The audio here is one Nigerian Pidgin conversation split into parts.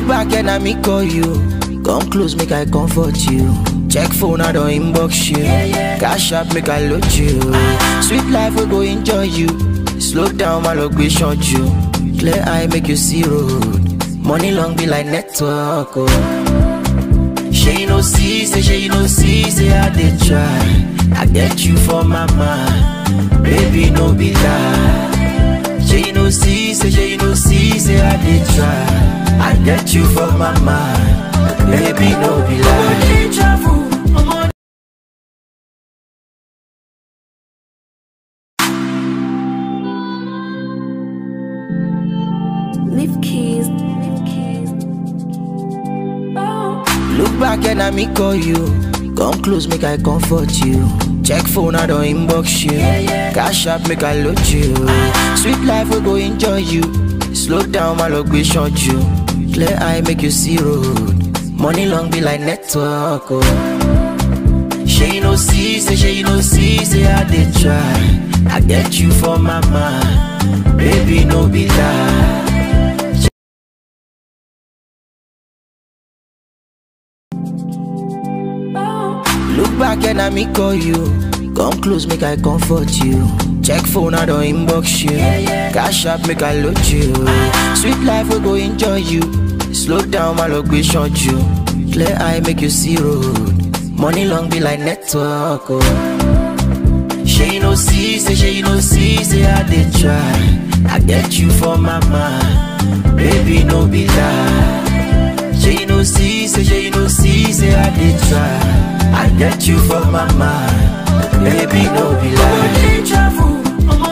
back and I me call you. Come close, make I comfort you. Check phone, I don't inbox you. Cash up, make I load you. Sweet life, we go enjoy you. Slow down, my luck, we short you. Clear eye, make you see road. Money long be like network. Oh. She no see, say she no see, say I did try. I get you for my mind, baby no be lie. She no see, say she no see, say I did try. I get you for my mind, baby no be lie. Lift keys. Lift keys. Oh. Look back and I me call you. Come close, make I comfort you. Check phone, I don't inbox you. Cash up, make I load you. Sweet life, we go enjoy you. Slow down, my luck, we short you. Clear eye, make you see road. Money long be like network. Oh. She no see, say she no see, say I did try. I get you for my mind, baby no be lie. Look back and I me call you. Come close, make I comfort you. Check phone, I don't inbox you. Cash up, make I load you. Sweet life, we go enjoy you. Slow down, my luck, we short you. Clear eye, make you see road. Money long be like network. Oh. She no see, say she no see, say I did try. I get you for my mind, baby no be lie. She no see, say she no see, say I did try. I get you for my mind, baby no be lie.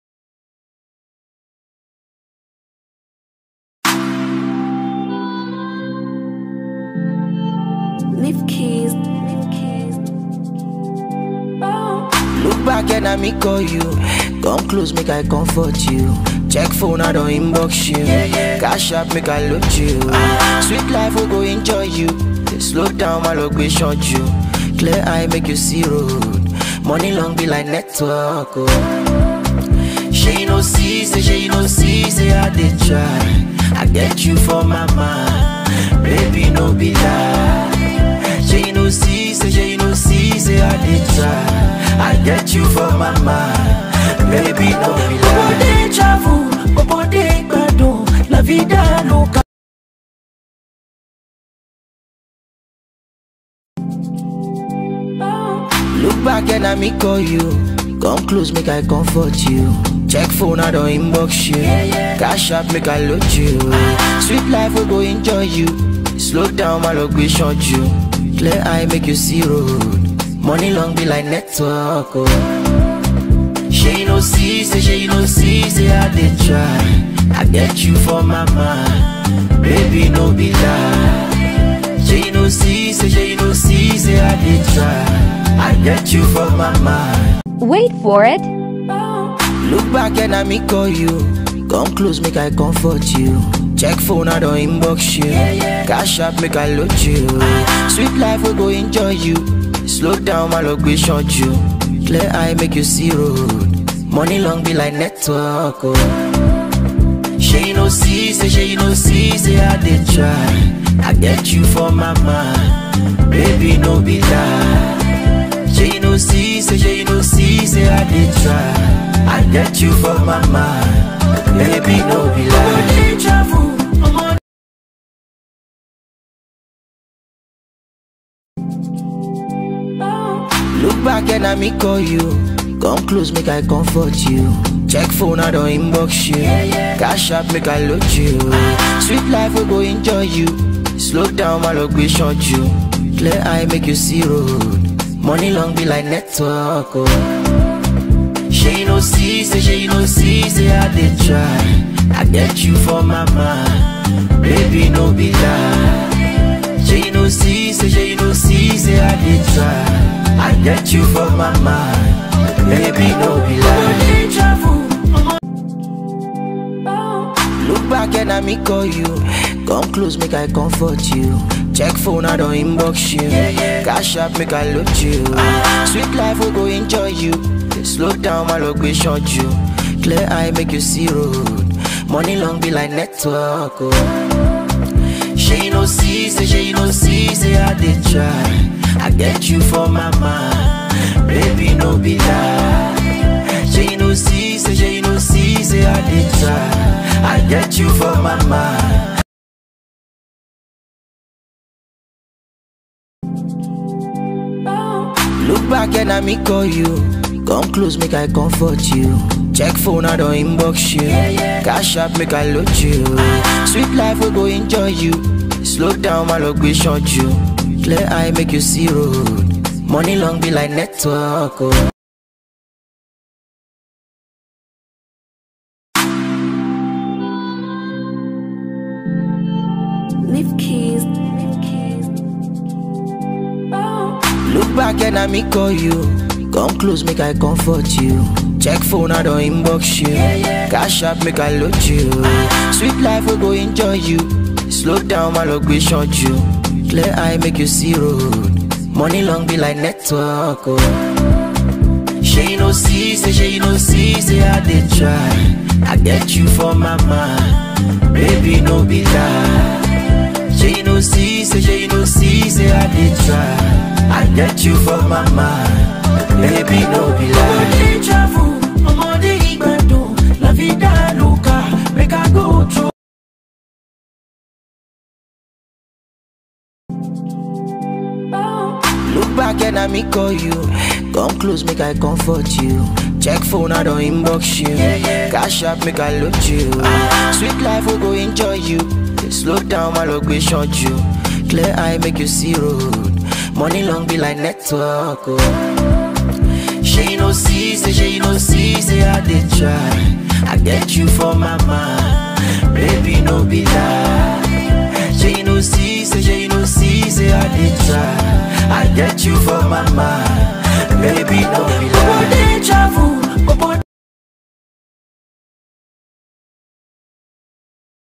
Lift keys. Lift keys. Oh. Look back and I me call you. Come close, make I comfort you. Check phone, I don't inbox you. Cash up, make I load you. Sweet life, we go enjoy you. Slow down, my luck, we short you. Clear eye, make you see road. Money long be like network. Oh. She no see, say she no see, say I did try. I get you for my mind, baby no be lie. She no see, say she no see, say I did try. I get you for my mind, baby no be lie. Deja vu, bobode gbadun, la vida loca. Look back and I me call you. Come close, make I comfort you. Check phone, I don't inbox you. Cash up, make I load you. Sweet life, we go enjoy you. Slow down, my luck, we short you. Clear eye, make you see road. Money long be like network. Oh. She no see, say she no see, say I did try. I get you for my mind, baby no be lie. She no see, say she no see, say I did try. I get you for my mind. Wait for it. Look back and I me call you. Come close, make I comfort you. Check phone, I don't inbox you. Cash up, make I load you. Sweet life, we go enjoy you. Slow down, my luck, we short you. Clear eye, make you see road. Money long be like network. Oh. She no see, say she no see, say I did try. I get you for my mind, baby no be lie. She no see, say she no see, say I did try. I get you for my mind, baby no be lie. Deja vu, Look back and I me call you. Come close, make I comfort you. Check phone, I don't inbox you. Cash up, make I load you. Sweet life, we go enjoy you. Slow down, my luck, we short you. Clear eye, make you see road. Money long be like network. Oh. She no see, say she no see, say I did try. I get you for my mind, baby no be lie. She no see, say she no see, say I did try. I get you for my mind, baby no be lie. deja vu. Look back and I me call you. Come close, make I comfort you. Check phone, I don't inbox you. Cash up, make I load you. Sweet life, we go enjoy you. Slow down, my luck, we short you. Clear eye, make you see road. Money long be like network. Oh. She you no see, say she you no see, say I did try. I get you for my mind, baby no be lie. She you no see, say she you no see, say I did try. I get you for my mind. Look back and I me call you. Come close, make I comfort you. Check phone, I don't inbox you. Cash up, make I load you. Sweet life, we go enjoy you. Slow down, my luck, we short you. Clear eye, make you see road. Money long be like network. Oh. Nif keys. Nif keys. Oh. Look back and I me call you. Come close, make I comfort you. Check phone, I don't inbox you. Cash up, make I load you. Sweet life, we go enjoy you. Slow down, my luck, we short you. Clear eye, make you see road. Money long be like network. Oh. She no see, say she no see, say I did try. I get you for my mind, baby no be lie. She no see, say she no see, say I did try. I get you for my mind, baby no be lie. Deja vu, ọmọdé ìgbàdùn, la vida loca, make I go through. Look back and I me call you. Come close, make I comfort you. Check phone, I don't inbox you. Cash up, make I load you. Sweet life, we go enjoy you. Slow down, my luck, we short you. Clear eye, make you see road. Money long be like network. Oh. She no see, say she no see, say I did try. I get you for my mind, baby no be lie. She no see, say she no see, say I did try. I get you for my mind,